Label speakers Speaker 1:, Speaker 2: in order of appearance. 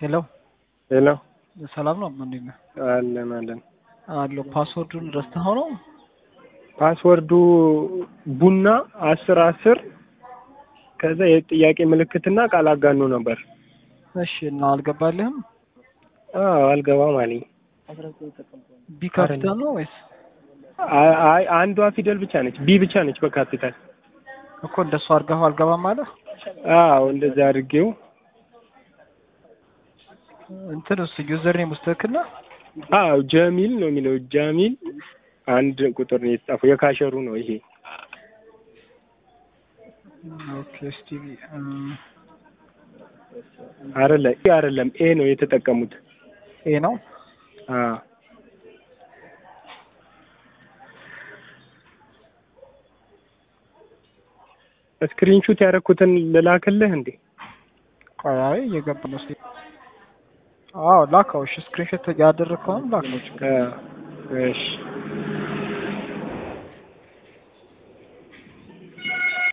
Speaker 1: ሄሎ
Speaker 2: ሄሎ
Speaker 1: ሰላም ነው? እንዴት ነህ?
Speaker 2: አለን አለን።
Speaker 1: አለሁ። ፓስወርዱን ረስተኸው ነው?
Speaker 2: ፓስወርዱ ቡና አስር አስር ከዛ የጥያቄ ምልክትና ቃል አጋኖ ነበር።
Speaker 1: እሺ እና አልገባልህም?
Speaker 2: አዎ አልገባም አለኝ።
Speaker 1: ቢ ካፒታል ነው ወይስ
Speaker 2: አይ አይ አንዷ ፊደል ብቻ ነች፣ ቢ ብቻ ነች በካፒታል።
Speaker 1: እኮ እንደሱ አድርገኸው አልገባም አለ?
Speaker 2: አዎ እንደዛ አድርጌው
Speaker 1: እንትን እሱ ዩዘር ኔም ውስጥ ትክክል ነህ?
Speaker 2: አዎ ጀሚል ነው የሚለው ጃሚል አንድ ቁጥር ነው የተጻፈው። የካሸሩ ነው ይሄ።
Speaker 1: ኦኬ እስቲ
Speaker 2: አይደለ ኤ አይደለም ኤ ነው የተጠቀሙት።
Speaker 1: ኤ ነው።
Speaker 2: አዎ ስክሪንሹት ያደረኩትን ልላክልህ እንዴ?
Speaker 1: ቆይ አይ እየገባ ነው። እስቲ አዎ ላከው። እሺ ስክሪንሾት ያደረግከውን ላክ ነው ችግር
Speaker 2: አ እሺ